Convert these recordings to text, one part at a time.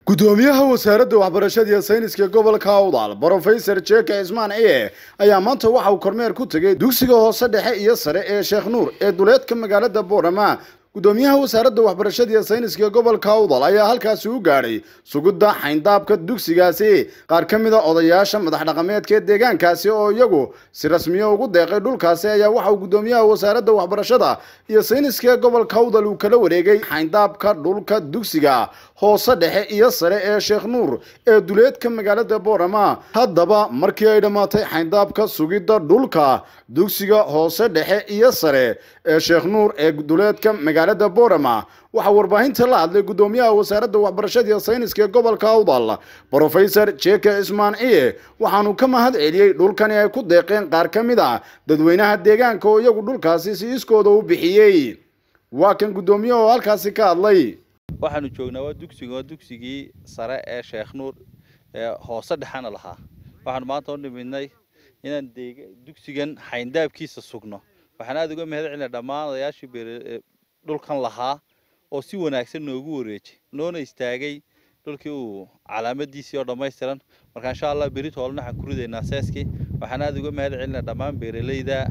gudoomiyaha wasaaradda waxbarashada iyo sayniska gobolka awdal brofesor jeke cismaan ciye ayaa maanta waxa uu kormeer ku tegey dugsiga hoose dhexe iyo sare ee sheekh nuur ee duleedka magaalada boorama gudoomiyaha wasaaradda waxbarashada iyo sayniska gobolka awdal ayaa halkaasi u gaadhay sugidda xayndaabka dugsigaasi qaar ka mid a odayaasha madax dhaqameedka ee deegaankaasi oo iyagu si rasmiya ugu deeqay dhulkaasi ayaa waxa uu gudoomiyaha wasaaradda waxbarashada iyo sayniska gobolka awdal uu kala wareegay xayndaabka dhulka dugsiga hoose dhexe iyo sare ee sheekh nuur ee duleedka magaalada boorama haddaba markii ay dhammaatay xayndaabka sugidda dhulka dugsiga hoose dhexe iyo sare ee sheekh nuur ee duleedka magaalada boorama waxaa warbaahinta la hadlay gudoomiyaha wasaaradda waxbarashada iyo sayniska ee gobolka awdal brofesor jeke cismaan ciye waxaanu ka mahad celiyey dhulkani ay ku deeqeen qaar ka mid a dadweynaha deegaanka oo iyagu dhulkaasi si iskooda u bixiyey waa kan gudoomiyaha oo halkaasi ka hadlay waxaanu joognaa waa dugsiga waa dugsigii sare ee sheekh nuur ee hoose dhexana lahaa waxaanu maanta u nimidnay inaan dugsigan xayndaabkiisa sugno waxaan aada uga mahad celinaa dhammaan odayaashii beer dhulkan lahaa oo si wanaagsan noogu wareejay noona istaagay dhulkii uu calaamadiisii oo dhammaystiran marka insha allah beri toolna waxaan ku ridaynaa seeskii waxaan aada uga mahad celinaa dhammaan beeralayda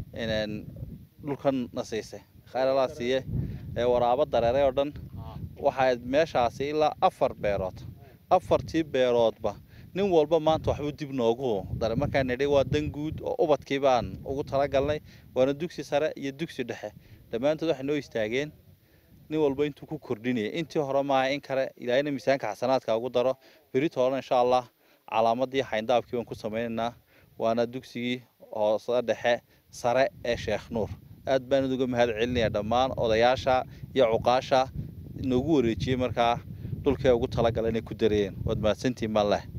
dhulkan nasiisay khayr allah siiye ee waraabo dareeray oo dhan waxaa meeshaasi ilaa afar beerood afartii beeroodba nin walba maanta waxbuu dib noogu daray markaan nidhay waa dan guud oo ubadkii baan ugu talagalnay waana dugsi sare iyo dugsi dhexe dhammaantood waxay noo istaageen nin walba intuu ku kordhinaya intii hore maaha in kale ilaahina miisaanka xasanaadka ugu daro beri toolana insha allah calaamadii xayndaabkii baan ku samaynaynaa waana dugsigii hoose dhexe sare ee sheekh nuur aad baan uga mahad celinayaa dhammaan odayaasha iyo cuqaasha noogu wareejiyey markaa dhulkay ugu talagala inay ku dareeyeen waad mahadsantihiin baan leh